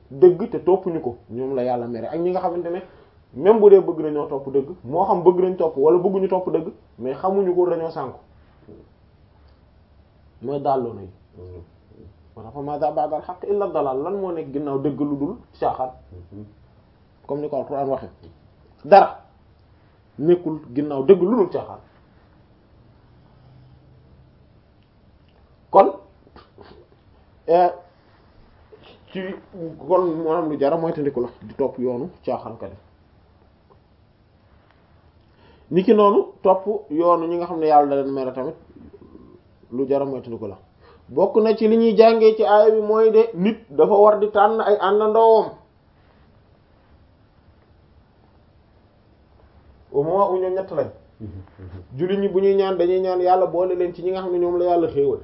dëgg te toppuñu ko ñoom la yàlla mere ak ñi nga xamante ne même bu dee bëgg nañoo topp dëgg moo xam bëgg nañ topp wala bëgguñu topp dëgg mais xamuñu ko dañoo sànku mooy dàlloo na yi moo tax fa maza ba'dal haqq illa dalal lan moo nekk ginnaaw dëgg lu dul caaxaan comme ni ko Alxuraan waxe dara nekkul ginnaaw dëgg lu dul caaxaan kon ci kon maanaam lu jara mooy tandiku la di topp yoonu caaxaankat yi ni ki noonu topp yoonu ñi nga xam ne yàlla da leen mere tamit lu jara mooy tandiku la bokk na ci li ñuy jàngee ci aaya bi mooy de nit dafa war di tànn ay àndandoowam au moment où ñoom ñett lañ jullit ñi bu ñuy ñaan dañuy ñaan yàlla boole leen ci ñi nga xam ne ñoom la yàlla xéewal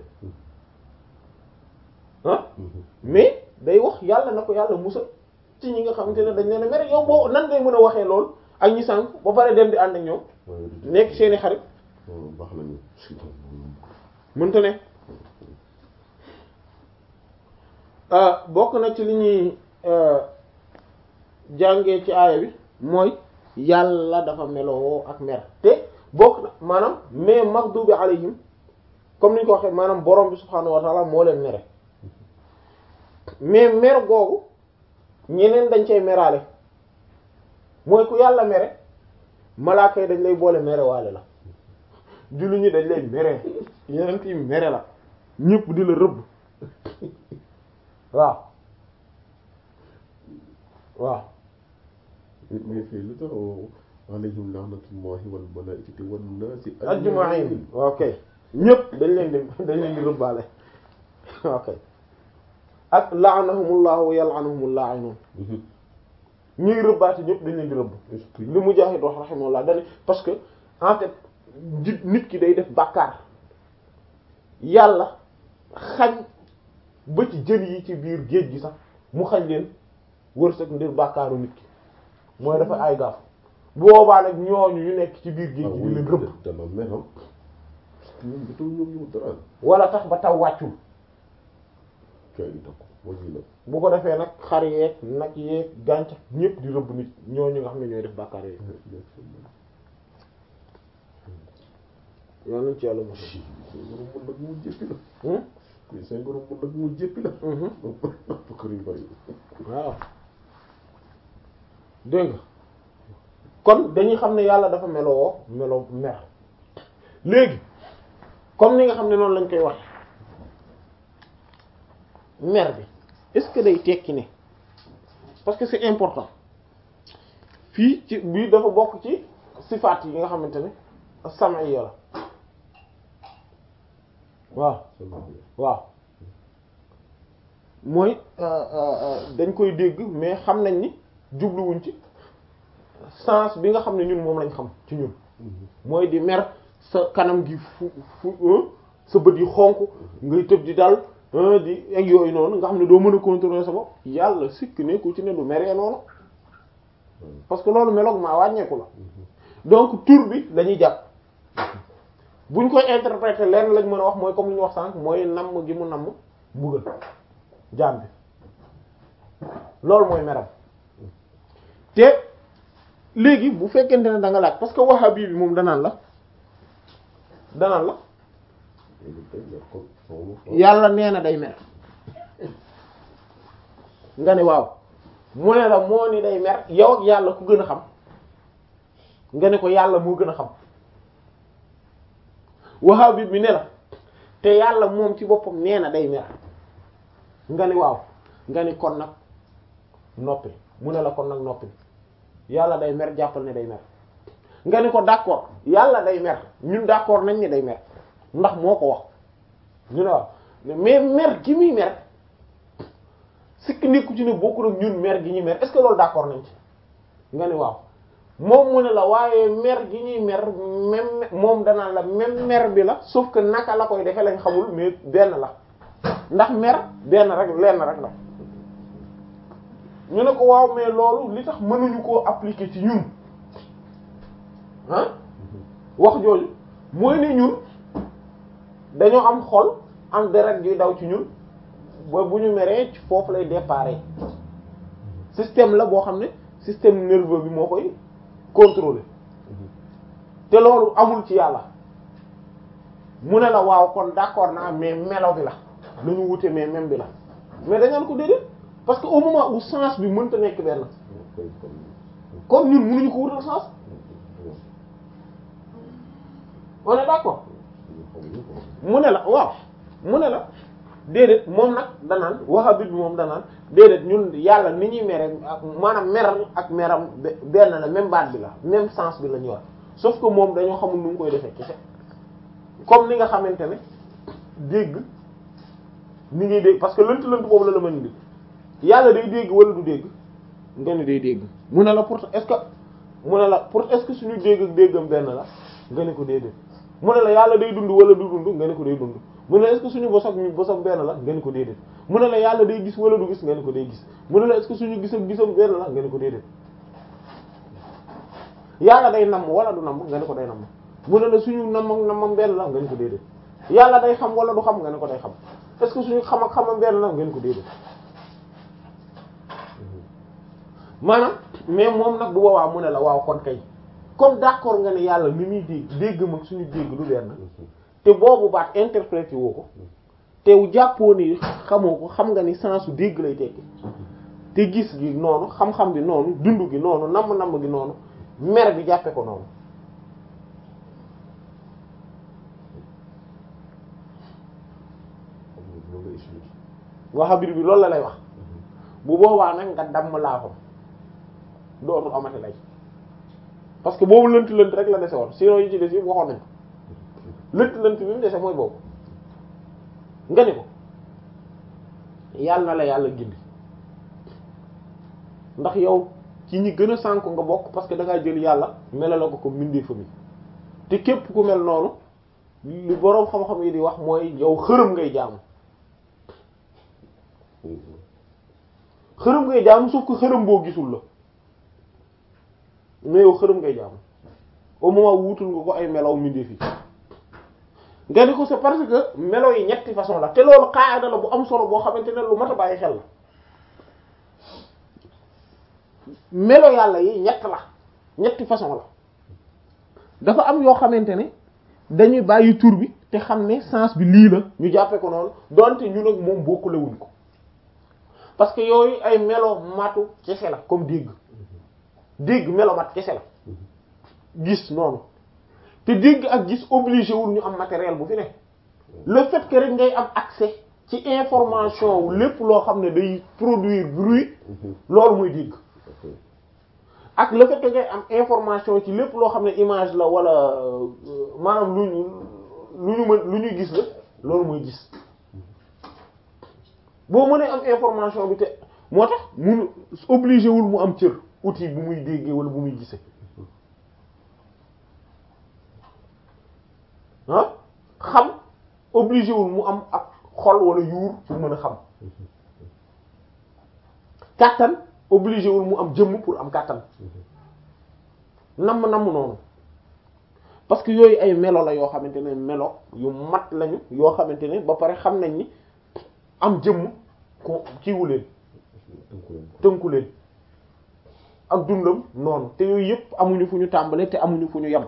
ah mais day wax yàlla na ko yàlla musal ci ñi nga xamante ne dañ leen a mere yow boo nan ngay mën a waxee lool ak ñi sànq ba pare dem di ànd ak ñoom nekk seeni xarit baax nañu mënta ne bokk na ci li ñuy jàngee ci aaya bi mooy yàlla dafa meloo ak mer te bokk na maanaam mais maghdubi alayhim comme ni ñu ko waxee maanaam borom bi subhaanahu wa ta'ala moo leen mere mais mer googu ñeneen dañ cay meraale mooy ku yàlla mere malaaka yi dañ lay boole mere waale la julli ñi dañ lay mere yeneen yi mere la ñëpp di la rëbb waaw waaw mais fii lu tax alayhim la'natullahi wal malaa'ikati wan naasi ajma'in ok ñëpp dañ leen di dañ leen di rëbbaale ok ak la'anahumullahu wa yal'anuhumul la'inun ñuy rëbbaate ñëpp dañ leen di rëbb li Mujaahid wax rahimahullah dañ parce que en fait nit ki day def bàkkaar yàlla xañ ba ci jën yi ci biir géej gi sax mu xañ leen wërsëg ndir bàkkaaru nit ki mooy dafa ay gaaf boobaa nag ñooñu ñu nekk ci biir géej gi di leen rëbb dama meram ñoom dafa ñoom ñu dara wala tax ba taw wàccul kay di takk wàññi la bu ko defee nag xar yeeg nag yeeg gàncax ñépp di rëbb nit ñooñu nga xam ne ñooy def bàkkaar yooyu yoon nañ ci yàlla mos seen borom mën nag mu jéppi la a seen borom mën nag mu jéppi la bakkar yu bari waaw dégg nga kon dañuy xam ne yàlla dafa meloo meloo mer léegi comme ni nga xam ne noonu lañ koy wax mer bi est-ce que day tekki ne parce que c'est important fii ci bii dafa bokk ci sifaat yi nga xamante ne sam'iyya la waaw waaw mooy dañ koy dégg mais xam nañ ni jubluwuñ ci sens bi nga xam ne ñun moom lañ xam ci ñun mooy di mer sa kanam gi fu fu sa bët yi xonk ngay tëb di dal di ak yooyu noonu nga xam ne doo mën a contrôler sa bopp yàlla sikk nekkul ci ne du meree noonu parce que loolu meloog maa wàññeeku la donc tur bi dañuy jàpp buñ koy interpréter lenn lañ mën a wax mooy comme li ñu wax sànq mooy namm gi mu namm mbugal jaam bi loolu mooy meram te léegi bu fekkente ne da nga laaj parce que wahabi bi moom danaan la danaan la yàlla nee na day mer nga ne waaw mu ne la moo ni day mer yow ak yàlla ku gën a xam nga ne ko yàlla moo gën a xam wahabi bi ne la te yàlla moom ci boppam nee na day mer nga ni waaw nga ni kon nag noppi mu ne la kon nag noppi yàlla day mer jàppal ne day mer nga ni ko d'accord yàlla day mer ñun d'accord nañ ne day mer ndax moo ko wax ñu ne waaw mais mer gi muy mer sikk nekku ci ne bokkul ak ñun mer gi ñuy mer est-ce que loolu d'accord nañ ci nga ni waaw moom mu ne la waaye mer gi ñuy mer même moom danaa la même mer bi la sauf que naka la koy defee lañ xamul mais benn la ndax mer benn rek lenn rek la ñu ne ko waaw mais loolu li tax mënuñu koo appliquer ci ñun ah wax jooju mooy ne ñun dañoo am xol am deret juy daw ci ñun ba bu ñu meree ci foofu lay déparé système la boo xam ne système nerveux bi moo koy contrôler te loolu amul ci yàlla mu ne la waaw kon d'accord naa mais melo bi la nañu wute mais même bi la mais dañaan ko déedéet parce que au moment où sens bi mënta nekk benn kon ñun mënuñu ko wutal sens on est d'accord mu ne la waaw mu ne la déedéet moom nag danaan wahabit bi moom danaan déedéet ñun yàlla ni ñuy mere maanaam meral ak meram benn la même baat bi la même sens bi la ñu war sauf que moom dañoo xamul nu mu koy defee kese comme ni nga xamante ne dégg ni ngay dégg parce que lënt lënt boobu la la mën di yàlla day dégg wala du dégg nga ne day dégg mu ne la pour est-ce que mu ne la pour est-ce que suñu dégg ak déggam benn la nga ne ko déedéet mu ne la yàlla day dund wala du dund nga ne ko day dund mu ne la est-ce que suñu bos ak ñu bosam benn la nga ne ko déedéet mu ne la yàlla day gis wala du gis nga ne ko day gis mu ne la est-ce que suñu gis ak gisam benn la nga ne ko déedéet yàlla day namm wala du namm nga ne ko day namm mu ne la suñu namm ak nammam benn la nga ne ko déedéet yàlla day xam wala du xam nga ne ko day xam est-ce que suñu xam ak xamam benn la nga ne ko déedéet maanaam mais moom nag bu boobaa mu ne la waaw kon kay comme d'accord nga ne yàlla ni muy dégg dégg mag suñu dégg du benn te boobu baat interprété woo ko te jàppoo ni xamoo ko xam nga ni sensu dégg lay tekki te gis gi noonu xam-xam bi noonu dund gi noonu namm-namm gi noonu mer bi jàppe ko noonu waxabir bi loolu la lay wax bu boobaa nag nga damm laafam dootul amati lay parce que boobu lënt lënt rek la dese woon sinon yi ci des yëpp waxoon nañ ko lënt lënt bi mu dese mooy boobu nga ni ko yàlla na la yàlla gindi ndax yow ci ñi gën a sànk nga bokk parce que da ngaa jël yàlla mela la ko ko mindee fa mi te képp ku mel noonu li boroom xam-xam yi di wax mooy yow xërëm ngay jaamu xërëm ngay jaamu sauf que xërëm boo gisul la mais yow xërëm ngay jaamu au moment wuutul nga ko ay melaw mindee fi nga ni ko c'est parce que melo yi ñetti façon la te loolu qaada la bu am solo boo xamante ne lu mat a bàyyi xel la melo yàlla yi ñett la ñetti façon la dafa am yoo xamante ne dañuy bàyyi tur bi te xam ne sens bi lii la ñu jàppe ko noonu donte ñun ak moom bokkulewuñ ko parce que yooyu ay melo matu kese la comme dégg dégg melo mat kese la gis noonu te dégg ak gis obligé wul ñu am matériel bu fi ne le fait que rek ngay am accès ci information wu lépp loo xam ne day produire bruit loolu muy dégg ak le fait que ngay am information ci lépp loo xam ne image la wala maanaam lu ñu lu ñu mën lu ñuy gis la loolu muy gis boo mënee am information bi te moo tax mun obligé wul mu am cër outil bu muy déggee wala bu muy gisee ah xam obligé wul mu am ak xol wala yuur pour mën a xam kàttan obligé wul mu am jëmm pour am kàttan namm namm noonu parce que yooyu ay melo la yoo xamante ne melo yu mat lañu yoo xamante ne ba pare xam nañ ni am jëmm ko kiiwu leen tënku leen ak dundam noonu te yooyu yëpp amuñu fu ñu tàmbale te amuñu fu ñu yem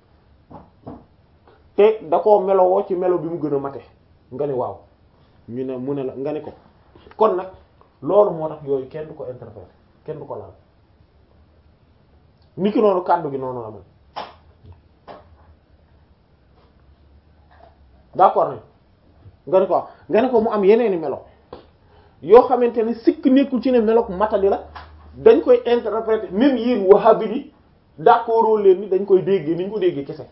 te da koo melowoo ci melo bi mu gën a mate nga ne waaw ñu ne mu ne la nga ne ko kon nag loolu moo tax yooyu kenn du ko interpréter kenn du ko laal niki noonu kàddu gi noonu la mel d'accord ne nga ne ko nga ne ko mu am yeneeni melo yoo xamante ne sikk nekkul ci ne melo matali la dañ koy interpréter même yéen wahhabi yi d'accord leen ni dañ koy déggee ni ñu ko déggee kese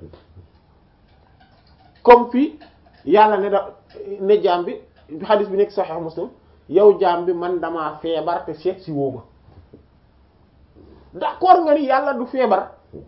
comme fii yàlla ne da ne jaam bi xadis bi nekk Sahih Muslim yow jaam bi man damaa feebar te seet si woo ma d'accord nga ni yàlla du feebar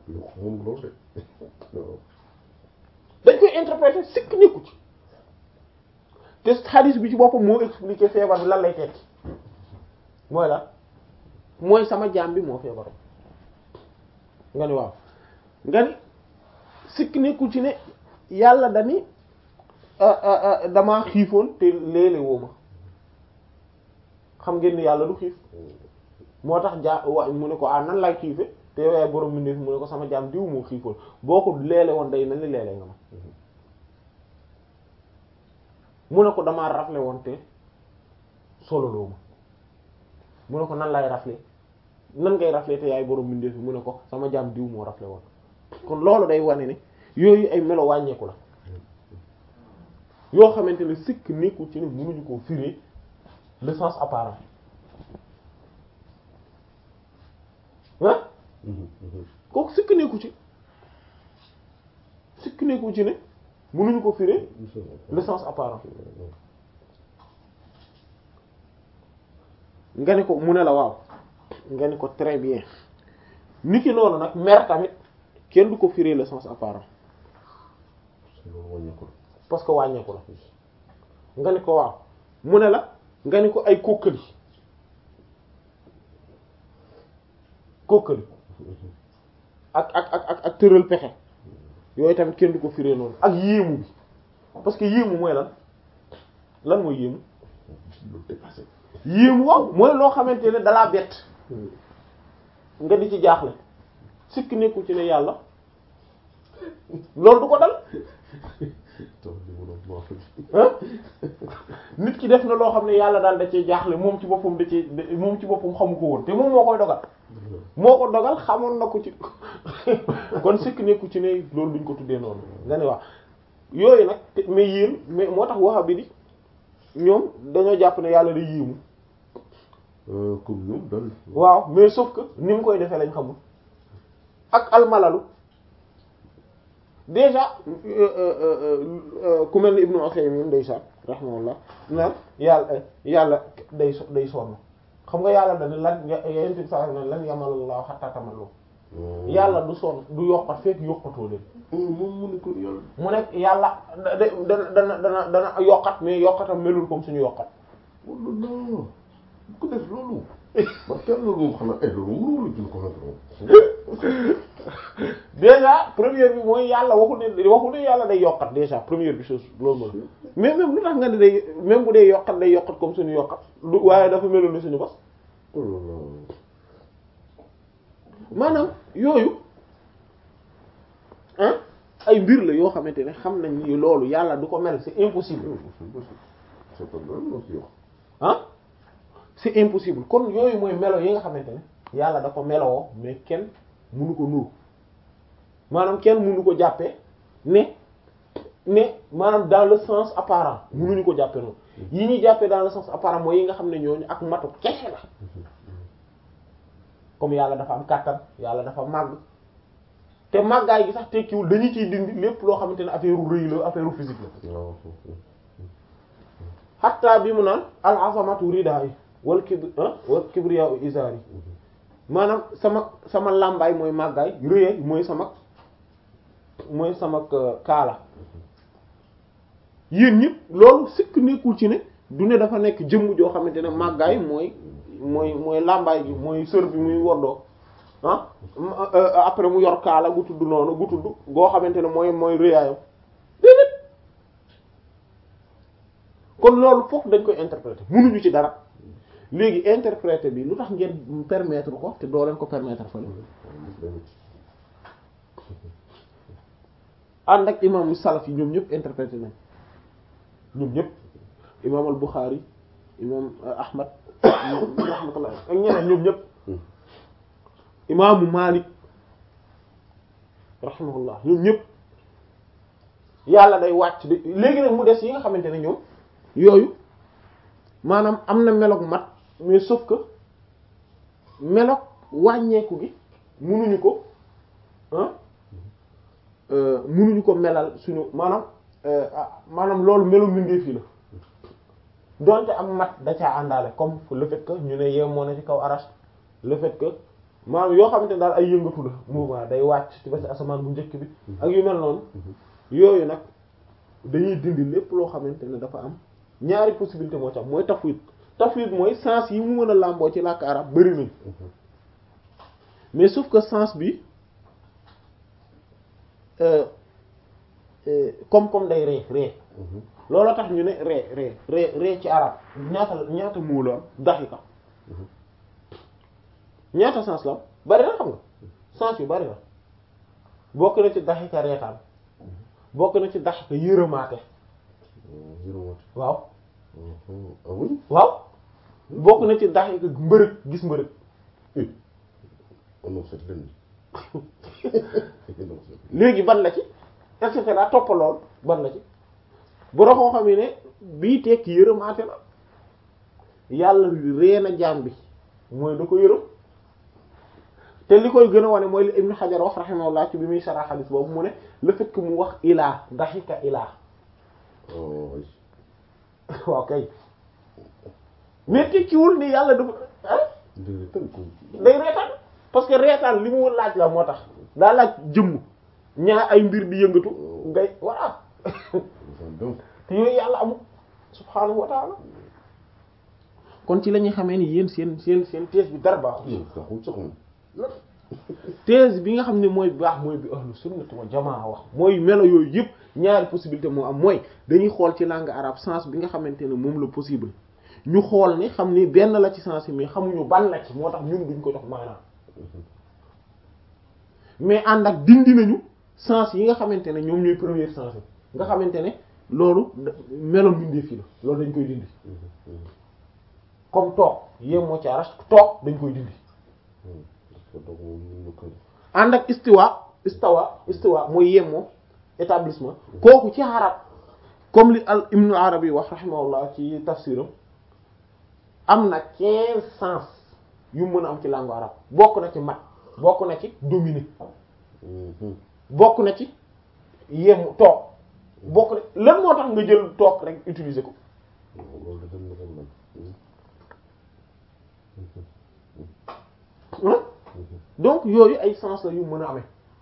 dañ koy interpréter sikk nekku ci te xadis bi ci boppam moo expliquer feebar bi lan lay tekki mooy la mooy sama jaam bi moo feebar nga ni waaw nga ni sikk nekku ci ne yàlla dani damaa xiifoon te léeg-léeg woo ma xam ngeen ni yàlla du xiif moo tax jaa wa mu ne ko ah nan laay xiife te yow yaay borom mbindeef mu ne ko sama jaam diw moo xiifoon boo ko leele woon day mel ni leele nga ma mu ne ko damaa rafle woon te sololoo ma mu ne ko nan laay rafle nan ngay rafle te yaay borom mbindeef mu ne ko sama jaam diw moo rafle woon kon loolu day wane ne yooyu ay melo wàññeeku la yoo xamante ne sikk nekkul ci ne mënuñu koo firi le sens apparent ah kooku sikk nekku ci sikk nekku ci ne mënuñu ko firi le sens apparent nga ni ko mu ne la waaw nga ni ko très bien ni ki noonu nag mer tamit kenn du ko firi le sens apparent parce que wàññeeku la nga ni ko waaw mu ne la nga ni ko ay kókkali kókkali ak ak ak ak ak tëral pexe yooyu tamit kenn du ko firee noonu ak yéemu bi parce que yéemu mooy lan lan mooy yéemu yéemu waaw mooy loo xamante ne dalaa bett nga di ci jaaxle sikk nekku ci ne yàlla loolu du ko dal ah nit ki def na loo xam ne yàlla daal da cee jaaxle moom ci boppam da cee moom ci boppam xamu ko woon te moom moo koy dogal moo ko dogal xamoon na ko ci kon sikk nekku ci ne loolu duñ ko tuddee noonu nga ne wax yooyu nag mais yéen mais moo tax waxa bi di ñoom dañoo jàpp ne yàlla day yéemu comme ñoom dal waaw mais sauf que ni mu koy defee lañ xamul ak almalalu déjà ku mel ni Ibnu Usaymin ndeysaan rahimahullah naan yàlla yàlla day so day sonn xam nga yàlla dañ lan yent bi sa ne lan yamalullahu hatta tamallu yàlla du sonn du yokkat fekk yokkatoo leen moom mu ne ko yàlla mu nekk yàlla da dana dana dana dana yokkat mais yokkatam melul comme suñu yokkat wala non bu ko def loolu parce que loolu moom xanaa ay loolu mënul jël ko nag déjà première bi mooy yàlla waxul ne waxul ne yàlla day yokkat déjà première bi chose loolu moom mais même lu tax nga ne day même bu dee yokkat day yokkat comme suñu yokkat lu waaye dafa melul ni suñu bos maanaam yooyu ah ay mbir la yoo xamante ne xam nañ ni loolu yàlla du ko mel c'est impossible ah c'est impossible kon yooyu mooy melo yi nga xamante ne yàlla da ko melowoo mais kenn mënu ko nuru maanaam kenn mënu ko jàppee ne ne maanaam dans le sens apparent mënuñu ko jàppee noonu yi ñuy jàppee dans le sens apparent mooy yi nga xam ne ñooñu ak matu kese la comme yàlla dafa am kàttan yàlla dafa màgg te màggaay gi sax tekkiwul dañu ciy dindi lépp loo xamante ne affaire u rëy la affaire u physique la hatta bi mu naan al azamatu ridaay wal kibr wal kibriya izari maanaam sama sama làmbaay mooy màggaay rëyaay mooy sama mooy sama kaala yéen ñëpp loolu sikk nekkul ci ne du ne dafa nekk jëmm joo xamante ne màggaay mooy mooy mooy làmbaay gi mooy sër bi muy wordoo ah après mu yor kaala gu tudd noonu gu tudd goo xamante ne mooy mooy rëyaayam déedéet kon loolu foofu dañ koy interpréter mënuñu ci dara léegi interpréter bi lu tax ngeen permettre ko te doo leen ko permettre fa ànd ak imam salaf yi ñoom ñëpp interpréter nañ ñoom ñëpp imam al Bukhari imam Ahmad rahmatullah ak ñeneen ñoom ñëpp imaamu Malik rahimahullah ñoom ñëpp yàlla day wàcc di léegi nag mu des yi nga xamante ne ñoom yooyu maanaam am na meloog mat mais sauf que meloog wàññeeku gi munuñu ko ah munuñu ko melal suñu maanaam maanaam loolu melu mbindeef yi la donte am mat da caa àndaale comme le fait que ñu ne yeew moo na ci kaw arache le fait que maanaam yoo xamante ne daal ay yëngatu la mouvement day wàcc ci ba ci asamaan bu njëkk bi ak yu mel noonu yooyu nag dañuy dindi lépp loo xamante ne dafa am ñaari possibilité moo ci am mooy tafwid tafwid mooy sens yi mu mën a làmboo ci làkk arab bari nañ mais sauf que sens bi comme comme day ree ree loolu tax ñu ne ree ree ree ree ci arab ñaata ñaata moo la am daxika ñaata sens la bari na xam nga sens yu bari na bokk na ci daxika reetaan bokk na ci daxika yërëmaate yërëmaate waaw ah oui waaw bokk na ci daxika mbërëg gis mbërëg on non c'est lenn léegi ban la ci et cetera toppalool ban la ci borom koo xam ne bii tekki yërëmaate la yàlla ree na jaam bi mooy da ko yërëm te li koy gën a wane mooy li Ibn Hajar wax rahimahullah ci bi muy sarah hadith boobu mu ne le fait que mu wax ilaa daxika ilaa oh oui waaw kay mais tekkiwul ni yàlla dafa ah dëgg tan ko day reetaan parce que reetaan li mu laaj la moo tax daa laaj jëmm ñaar ay mbir di yëngatu ngay voilà donc te yooyu yàlla amul subhaanahu wa taala kon ci la ñuy xamee ni yéen seen seen seen thèse bi dara baaxul yow taxul sax moom la thèse bi nga xam ne mooy baax mooy bi ahlu sunnati wa jamaa wax mooy melo yooyu yëpp ñaari possibilité moo am mooy dañuy xool ci langue arabe sens bi nga xamante ne moom la possible ñu xool ne xam ni benn la ci sens yi mais xamuñu ban la ci moo tax ñun duñ ko jox maanaam mais ànd ak dindi nañu sens yi nga xamante ne ñoom ñooy premier sens yi nga xamante ne loolu da- melo mbindeef yi la loolu dañ koy dindi comme toog yéem moo ci arash toog dañ koy dindi parce que donc moom ñu ñu ko ànd ak istiwa istawa istiwa mooy yemmoo établissement kooku ci arab comme li al ibnu arabi wax rahimahullah ci tafsiram am na quinze sens yu mën a am ci langue arabe bokk na ci mat bokk na ci dominer bokk na ci yem toog bokk na lan moo tax nga jël toog rek utiliser ko loolu da dem na ko man hein donc yooyu ay sens la yu mën a amee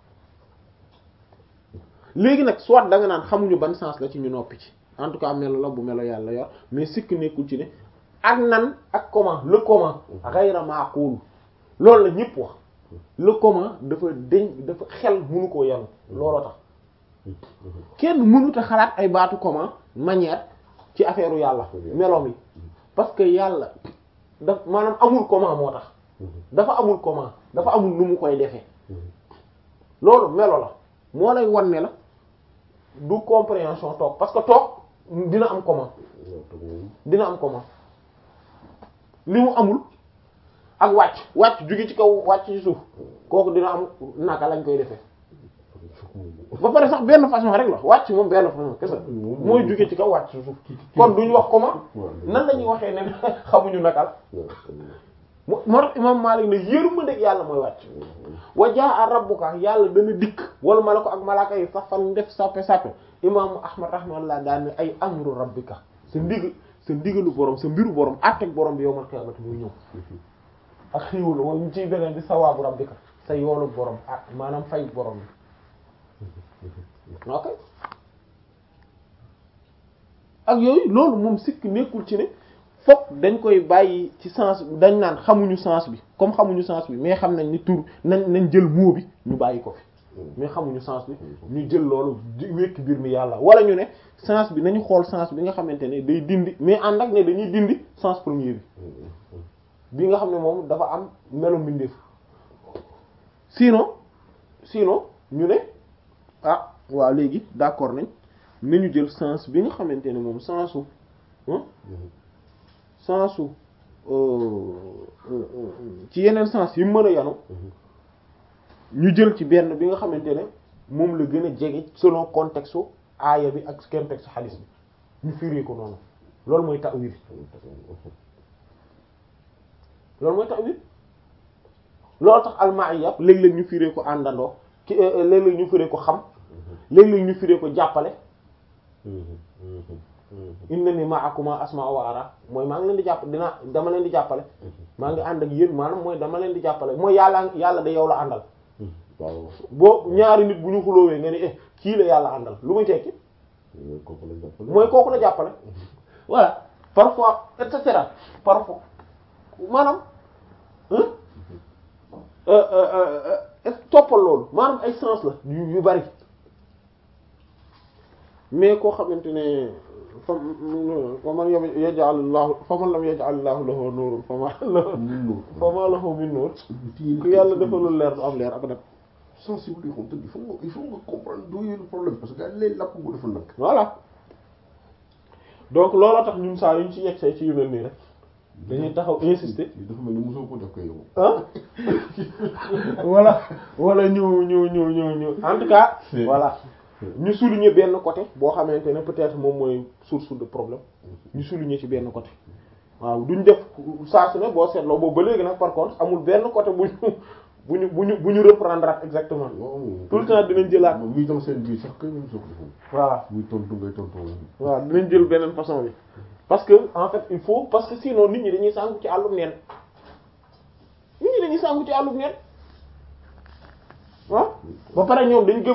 léegi nag soit da nga naan xamuñu ban sens la ci ñu noppi ci en tout cas melo la bu melo yàlla yor mais sikk nekkul ci ne ak nan ak comment le comment ghayra maqul loolu la ñëpp wax le comment dafa deñ dafa xel mënu koo yanu looloo tax kenn mënut a xalaat ay baatu comment manière ci affaire u yàlla meloom yi parce que yàlla daf maanaam amul comment moo tax dafa amul comment dafa amul nu mu koy defee loolu melo la moo lay wan ne la du compréhension toog parce que toog dina am comment dina am comment li mu amul ak wàcc wàcc jóge ci kaw wàcc ci suuf kooku dina am naka lañ koy defee ba pare sax benn façon rek la wàcc moom benn façon kese mooy jóge ci kaw wàcc ci suuf kon duñu wax comment nan la ñuy waxee ne xamuñu naka la moo moo tax imam Malik ne yërmandeeg yàlla mooy wàcc wa jaa rabbuka yàlla dana dikk wala malako ak malaaka yi sax fan def sàppe sàppe imaamu ahmad rahmatullah daal ne ay amru rabbika sa ndig sa ndigalu borom sa mbiru borom àtteeg borom bi yowmal qiyaamati muy ñëw ak xiiwul wala ñu ciy beneen di sawaabu rabbika sa yoolu borom ak maanaam fay borom bi ok ak yooyu loolu moom sikk nekkul ci ne fokk dañ koy bàyyi ci sens dañ naan xamuñu sens bi comme xamuñu sens bi mais xam nañ ni tur nañ nañ jël mot bi ñu bàyyi ko fi mais xamuñu sens bi ñu jël loolu di wekki biir mi yàlla wala ñu ne sens bi nañu xool sens bi nga xamante ne day dindi mais ànd ak ne dañuy dindi sens premier bi bi nga xam ne moom dafa am melo mbindeef sinon sinon ñu ne ah waaw léegi d'accord nañ nañu jël sens bi nga xamante ne moom sensu sensu ci yeneen sens yi mën a yanu ñu jël ci benn bi nga xamante ne moom la gën a jege selon contexte aaya bi ak contexte hadith bi ñu firi ko noonu loolu mooy ta'wil loolu mooy ta'wil loolu tax al-ma'iyya léeg-léeg ñu firee ko àndandoo ki léeg-léeg ñu firee ko xam léeg-léeg ñu firee ko jàppale innani ma'akuma asma'u wa ara mooy maa ngi leen di jàpp dinaa dama leen di jàppale maa ngi ànd ak yéen maanaam mooy dama leen di jàppale mooy yàlla yàlla da yow la àndal waaw boo ñaari nit bu ñu xuloowee nga ni eh kii la yàlla àndal lu muy tekki mooy kooku la jàppale mooy kooku la jàppale voilà parfois et cetera parfois maanaam toppal loolu maanaam ay sens la yu yu bari mais koo xamante ne fa fa man yaj'al Allahu fa man lam yaj'al Allahu lahu nuurun fa ma lahu mun fa ma lahu min nuur noonu ku yàlla defalul leer du am leer abadan sensible yi xam te il faut nga il faut nga comprendre d'où est le problème parce que gars yi lay lapp bu defal nag voilà donc looloo tax ñun saa yuñ ci yegsee ci yu mel nii rek dañuy taxaw insister li dafa mel ni mosoo ko def ko yow ah wala wala ñu ñu ñu ñu ñu en tout cas voilà ñu souligner benn côté boo xamante ne peut-être moom mooy source de problème ñu souligner ci benn côté waaw duñ def saa su ne boo seetloo boobu ba léegi nag par contre amul benn côté bu ñu bu ñu bu ñu bu ñu reprendre ak exactement tout le temps dinañ jëlaat moom muy tam seen biir sax kay mosoo ko defoon voilà muy tontu ngay tontu waaw dinañ jël beneen façon bi parce que en fait il faut parce que sinon nit ñi dañuy sàngu ci àllum neen nit ñi dañuy sàngu ci àllum neen ah ba pare ñoom dañ gëm